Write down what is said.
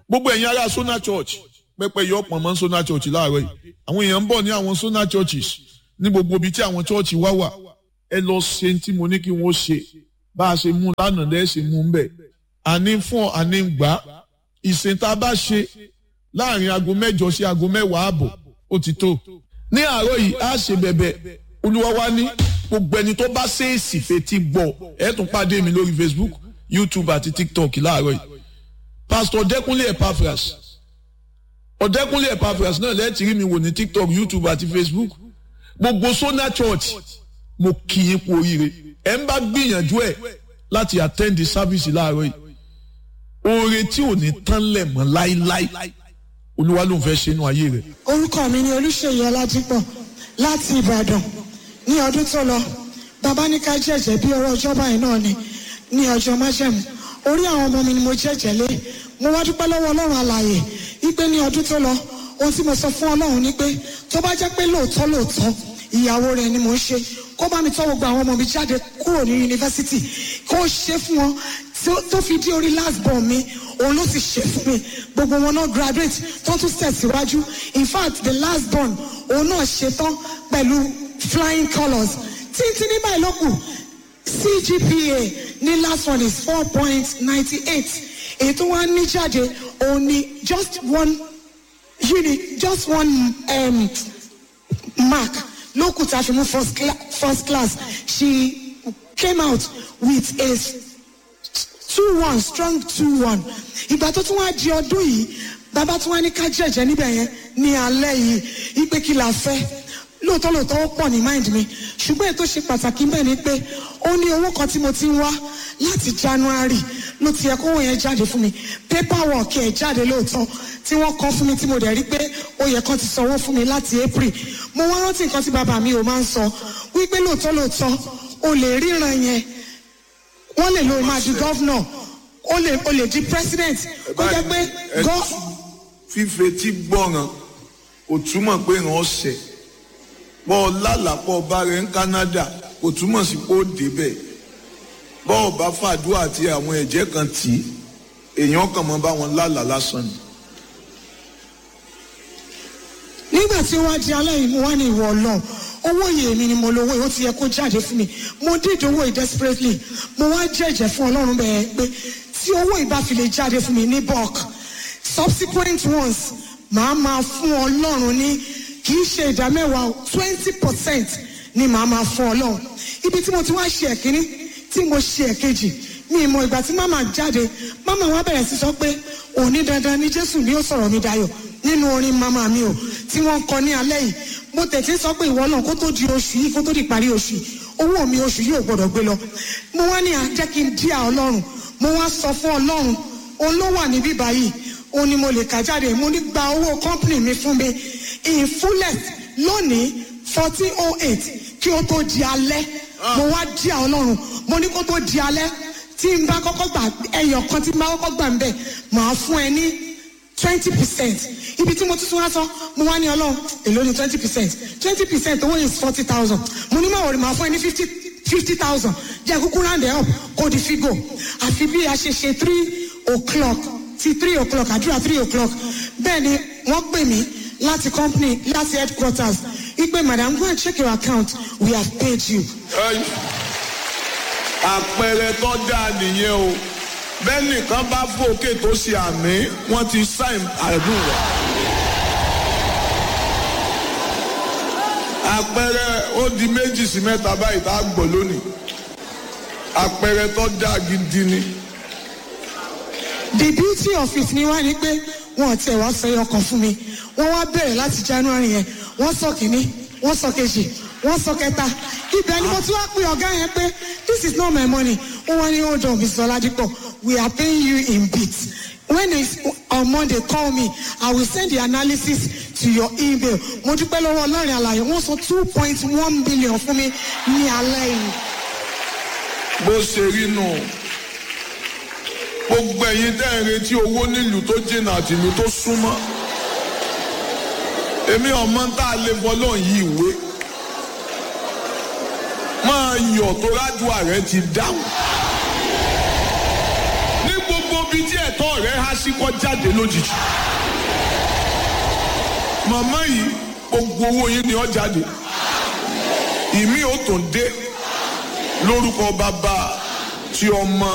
gbogbo ẹ̀yin ará Sona Church pẹpẹ yọ pọ̀ mọ́ Sona Church láàárọ̀ yìí àwọn èèyàn ń bọ̀ ní àwọn Sona Churches ní gbogbo ibi tí àwọn church wá wà ẹ lọ ṣe tí mo ní kí wọ́n ṣe bá a ṣe mú lánàá lẹ́ẹ̀ ṣe mú ń bẹ̀ àní fún àní gbà ìsìn tá a bá ṣe láàrin aago mẹ́jọ sí aago mẹ́wàá àbọ̀ ó ti tó ní àárọ̀ yìí á ṣe bẹ̀bẹ̀ olúwa wa ní gbogbo ẹni tó bá ṣèèsì fetí gbọ́ ẹ tún pàdé mi lórí Facebook YouTube àti TikTok láàárọ̀ yìí Pastor Ọ̀dẹ́kúnlé Epaphras Ọ̀dẹ́kúnlé Epaphras náà lẹ́ẹ̀tì rí mi wò ní TikTok YouTube àti Facebook gbogbo Sona Church mo kì í kú oríire ẹ ń bá gbìyànjú ẹ láti attend the service láàárọ̀ yìí oore tí ò ní tán lẹ̀ mọ́ láíláí olúwa ló ń fẹ́ ṣe inú ayé rẹ̀. orúkọ mi ni olùṣèyí ọlájípọ̀ láti ìbàdàn ní ọdún tó lọ bàbá ní ká jẹ̀jẹ̀ bí ọ̀rọ̀ ọjọ́ báyìí náà ni ní ọjọ́ májẹ̀mú orí àwọn ọmọ mi ni mo jẹ̀jẹ̀ lé mo wá dúpẹ́ lọ́wọ́ ọlọ́run alààyè wípé ní ọdún tó lọ ohun tí mo sọ fún ọlọ́run ni pé tó bá jẹ́ pé lóòótọ́ lóòótọ́ ìyàwó rẹ̀ ni mò ń ṣe kó bá mi tọ́ gbogbo àwọn ọmọ mi jáde kúrò ní yunifásitì kó ṣe fún wọn tó fi dé orí last born mi òun ló sì ṣe fún mi gbogbo wọn náà graduate tó tún tẹ̀síwájú in fact the last born òun náà ṣe tán pẹ̀lú flying colours títí ní báyìí ló kù CGPA ní last one is four point ninety eight èyí tó wá ní jáde òun ni just one unit just one um, mark ló kù tá a fi mú first, cla first class she came out with a two one strong two one ìgbà tó tún wá di ọdún yìí bàbá tún wá ní ká jẹ̀jẹ̀ níbẹ̀ yẹn ní alẹ́ yìí ìpè kí la fẹ́ lóòótọ́ lóòótọ́ ó pọ̀ ní mind mi ṣùgbọ́n ètò ṣe pàtàkì bẹ́ẹ̀ ni pé ó ní owó kan tí mo ti ń wá láti January ló ti yẹ kówó yẹn jáde fún mi paperwork ẹ̀ jáde lóòótọ́ tí wọ́n kọ́ fún mi tí mo dẹ̀ rí pé ó yẹ kán ti sanwó fún mi láti April mo wá rántí nǹkan tí bàbá mi ò máa ń sọ wípé lóòótọ́ lóòótọ́ o lè ríran yẹn wọ́n lè lo máa di gọ́vnọ̀ o lè o lè di president kó jẹ́ pé gọ́. fífetí gbọ́ràn kò túmọ̀ pé ràn ọ́ sẹ̀ bọ́ lálàpọ̀ bá rẹ̀ ń Canada kò túmọ̀ sí pé ó débẹ̀ bọ́ ọ bá fàdúrà àti àwọn ẹ̀jẹ̀ kan tì í èèyàn kàn mọ́ bá wọn lálàá lásán ni. nígbà tí wọ́n á di alẹ́ yìí mo wá ní ìwọ ọlọ́run owó yìí èmi ni mo lówó yìí ó ti yẹ kó jáde fún mi mo dídì owó yìí desperately mo wá jẹ́jẹ́ fún ọlọ́run bẹ́ẹ̀ pé tí owó yìí bá fi lè jáde fún mi ní bulk subsequent ones màá máa fún ọlọ́run ní kì í ṣe ìdá mẹ́wàá twenty percent ni màá máa fún ọlọ́run ibi tí mo ti wá ṣe ẹ̀kíní tí mo ṣe ẹ̀kejì mi ìmọ̀ ìgbà tí màmá jáde màmá wa bẹ̀rẹ̀ sí sọ pé òní dandan ni jésù ni ó sọ̀rọ̀ mi dayọ̀ nínú orin màmá mi o tí wọ́n kọ ní alẹ́ yìí mo tẹ̀sí sọ pé ìwọ náà kó tó di oṣù yìí kó tó di parí oṣù yìí owó mi oṣù yìí ò gbọdọ̀ gbé lọ mo wá ní àjẹ́ kí n díà ọlọ́run mo wá sọ fún ọlọ́run òun ló wà níbí báyìí òun ni mo lè kà jáde mo ní gba owó company mi fún mi in fullest lónìí fourteen oh eight kí ó tó di alẹ́ mo wá díà ọlọ́run mo ní kó tó di alẹ́ tí n bá kọ́kọ́ gbà ẹyọ kan tí n bá kọ́kọ́ gbà ń bẹ̀ màá fún ẹ ní twenty percent ibi tí mo tún tún wá sọ mo wá ní ọlọ́run èló ni twenty percent twenty percent owó is forty thousand mo ní máa wọ̀rì máa fún ẹ ní fifty fifty thousand jẹ́ kúkú round it up kó di figo àfi bí a ṣe ṣe three o'clock ti three o'clock àdúrà three o'clock bẹ́ẹ̀ ni wọ́n pè mí láti company láti headquarters ipe madam go and check your account we have paid you. àpẹẹrẹ tó dáa nìyẹn o bẹ́ẹ̀ nìkan bá fòkè tó ṣe àmì wọ́n ti sáìn àdúrà. àpẹẹrẹ ó di méjì sí mẹ́ta báyìí tá a gbọ́ lónìí àpẹẹrẹ tó dáa gidi ni. the beauty of it ni wá ní pé wọn ò tiẹ̀ wá sọ ẹyọ kan fún mi wọ́n wá bẹ̀rẹ̀ láti january yẹn wọ́n sọ kìíní wọ́n sọ kejì wọ́n sọ kẹta ibẹ̀ ni mo tún wá pe ọ̀gá yẹn pé this is not my money ó wá ní hold on mr oladipo we are paying you in bits when it's on monday call me i will send the analysis to your email mo dúpẹ́ lọ́wọ́ ọlọ́rin àlàyé wọ́n sọ two point one billion fún mi ní alẹ́ yìí. bó ṣe rí nù gbogbo ẹ̀yin tẹ́ ń retí owó nílùú tó jìnnà àti ìlú tó súnmọ́ èmi ọmọ tá a lè bọ́ lọ́n yí ìwé máa yọ̀ tó rádùá rẹ ti dáhùn ní gbogbo ibi tí ẹ̀tọ́ rẹ̀ há sí kọ́ jáde lójijì. màmá yìí gbogbo owó yín ni ó jáde ìmí ò tún dé lórúkọ bàbá tí ọmọ